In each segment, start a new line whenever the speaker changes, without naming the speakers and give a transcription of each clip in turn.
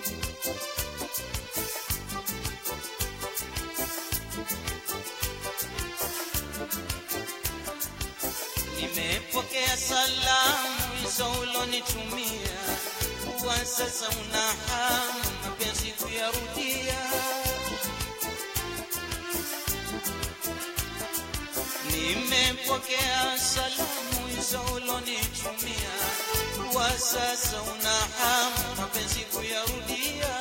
Nimepokea salamu hizo ulonitumia, kuwa sasa una hamu mapenzi kuyarudia. Nimepokea salamu hizo ulonitumia, kuwa sasa una hamu mapenzi kuyarudia.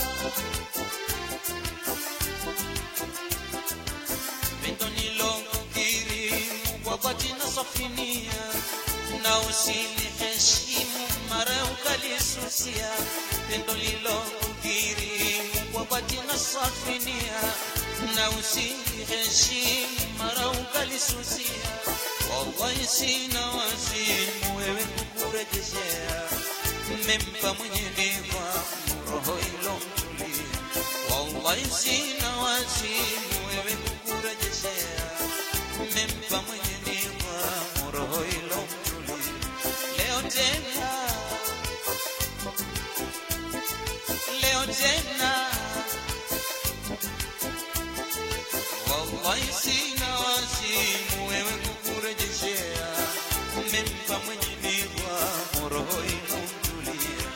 Pendo nilokukiri kwa dhati na safinia, na usiliheshimu mara ukalisusia. Pendo lilokukiri kwa dhati na safinia, na usiliheshimu mara ukalisusia. Wallahi sina wazimu wewe kukurejeshea, mmempa mwenye nidhamu roho ilomtulia. Wallahi sina wazimu wewe kukurejeshea, mmempa mwenye nidhamu roho ilomtulia. Leo tena, leo tena, wallahi sina wazimu wewe kukurejeshea, mmempa mwenye nidhamu roho ilomtulia.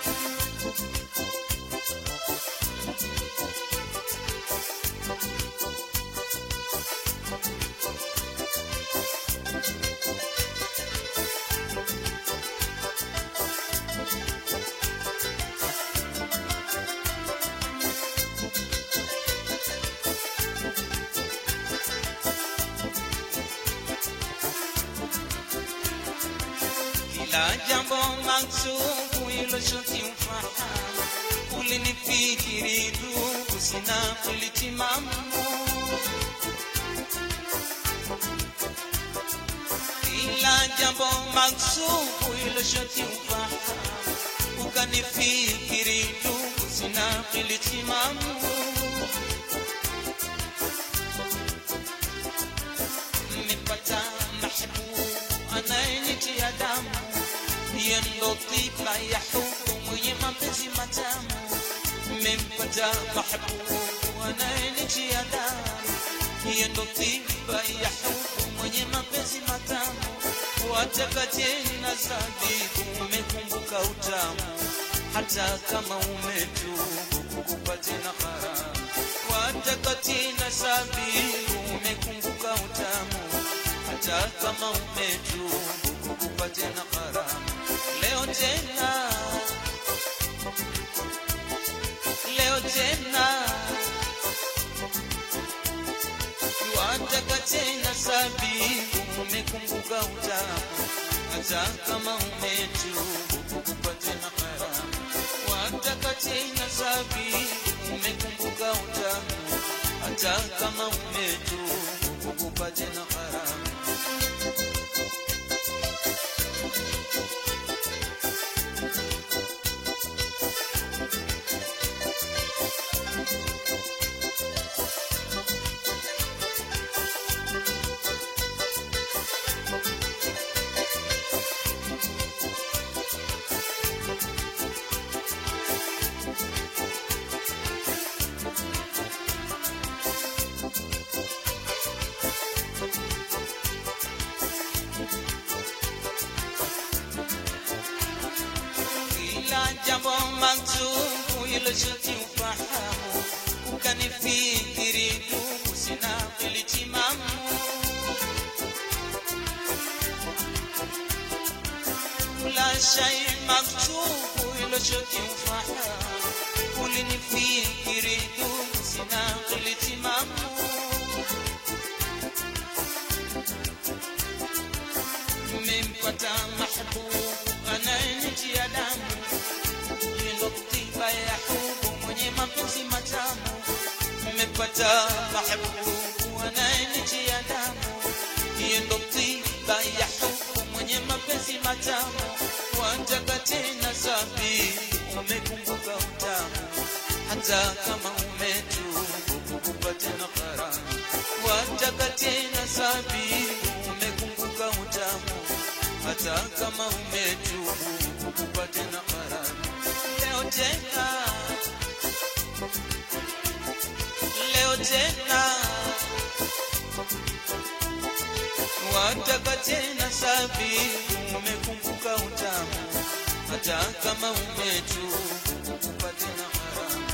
kila jambo maksubu iloshuti ufahamu ulinifikiri ndugu sina kulitimamu kila jambo maksubu iloshuti ufahamu ukanifikiri ndugu sina kulitimamu nimepata mahbubu anayenitia damu, hiyo ndo tiba ya hubu mwenye mapenzi matamu. Nimempata mahbubu anayenitia damu, hiyo ndo tiba ya hubu mwenye mapenzi matamu. Wataka tena zabibu, umekumbuka utamu, hata kama umetubu kukupa tena haramu. Wataka tena zabibu, umekumbuka utamu hata kama umetubu kukupa tena haramu. Leo tena, leo tena, wataka tena sabibu, umekumbuka utamu, hata kama umetubu kukupa tena haramu. Wataka tena sabibu, umekumbuka utamu, hata kama umetubu kukupa tena haramu. kila jambo maktubu iloshuti ufahamu ukanifikiri ndugu sina kulitimamu kula shay maktubu iloshuti ufahamu ulinifikiri ndugu sina kulitimamu nimempata mahbubu anayenitia damu ndo tiba ya hubu mwenye mapenzi matamu nimepata mahbubu anayenitia damu hiyo ndo tiba ya hubu mwenye mapenzi matamu wataka tena zabibu umekumbuka utamu hata kama umetubu kukupa tena haramu wataka tena zabibu umekumbuka utamu hata kama umetubu kukupa tena haramu leo tena tena wataka tena sabibu umekumbuka utamu hata kama umetu kukupa tena haramu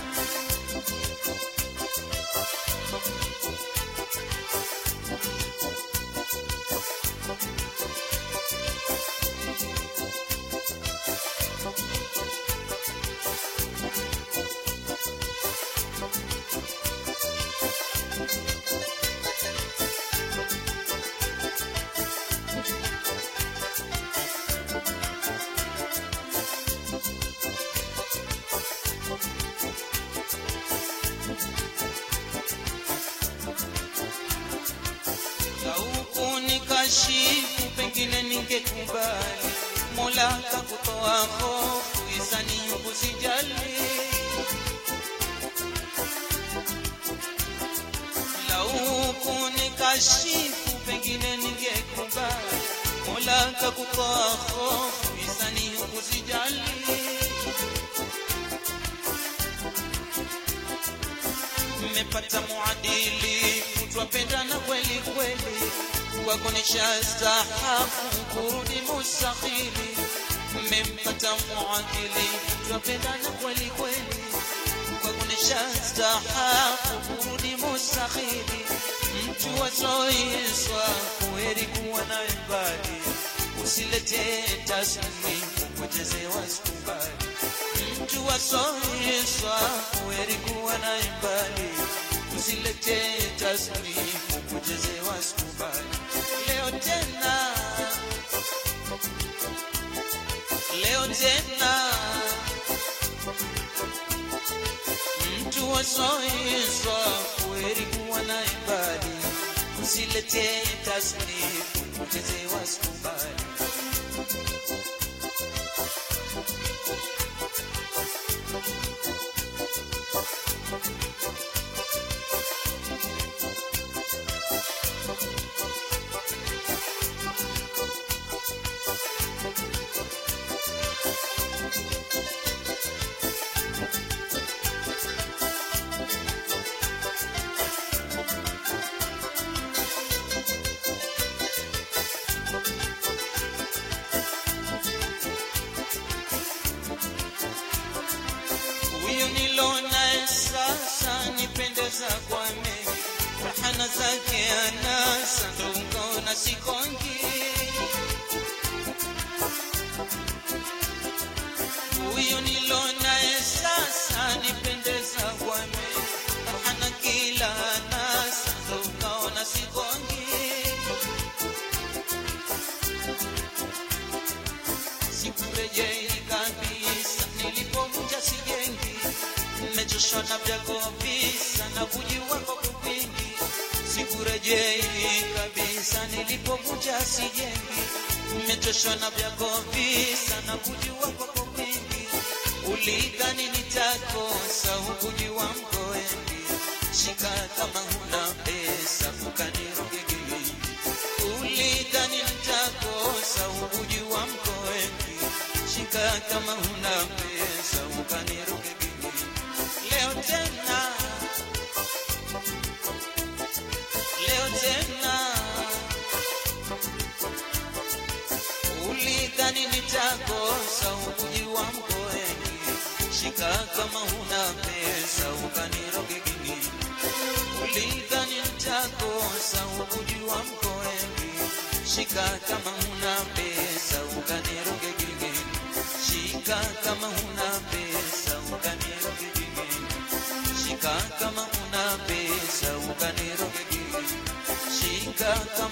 Lauku nikashifu pengine ningekubali Mola kakutoa hofu isani kusijali Lauku nikashifu pengine ningekubali Mola kakutoa hofu isani kusijali mmepata muadili twapendana kweli kweli wakonesha stahafu kurudi mustahili mmempata muadili twapendana kweli kweli wakonesha stahafu kurudi mustahili mtu wasoiswa kuheri kuwa naye mbali usilete tasmi kupotezewa sikubali mtu wasoiswa kuheri kuwa naye mbali usilete tasnifu kuchezewa sikubali leo tena leo tena mtu wasoiswa kuheri kuwa naye mbali usilete tasnifu kuchezewa sikubali huyu nilonaye sasa nipendeza kwa mengi rahana zake anasa ndo ukaona sikongi huyu nilonaye sasa nipendeza kwa mengi rahana kila anasa ndo ukaona sikongi sikurejei kabisa nilipovunja sijengi nimechoshwa na vyako visa na kujiwa kwa kupingi sikurejei kabisa nilipovunja sijengi nimechoshwa na vyako visa na kujiwa kwa kupingi ulidhani nitakosa hukujua mkoendi shika kama huna pesa ukanirogegeii ulidhani nitakosa hukujua mkoendi shika kama huna pesa ukanirogegeii leo tena leo tena ulidhani nitakosa hukujua mkoendi shika kama huna pesa ukanirogegini ulidhani nitakosa hukujua mkoendi shika kama huna pesa ukanirogegini shika kama huna pesa ukanirogegini shika kama huna pesa ukanirogegini shika kama